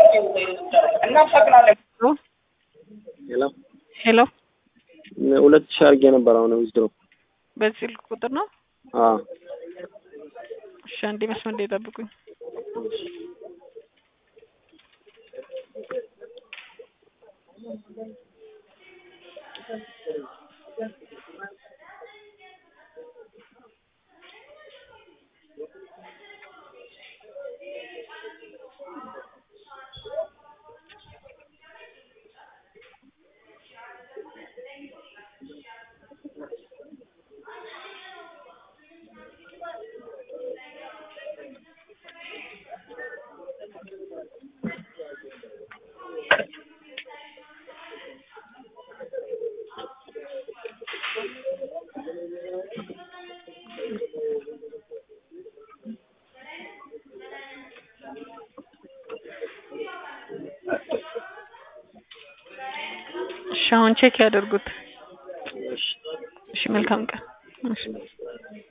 እናመሰግናለን። ሄሎ ሄሎ ሁለት ሺህ አድርጌ ነበር አሁን ዊዝድሮ በዚህ ስልክ ቁጥር ነው? አዎ እሺ አንዴ መስመር ላይ ጠብቁኝ። እሺ አሁን ቼክ ያደርጉት። እሺ እሺ መልካም ቀን። እሺ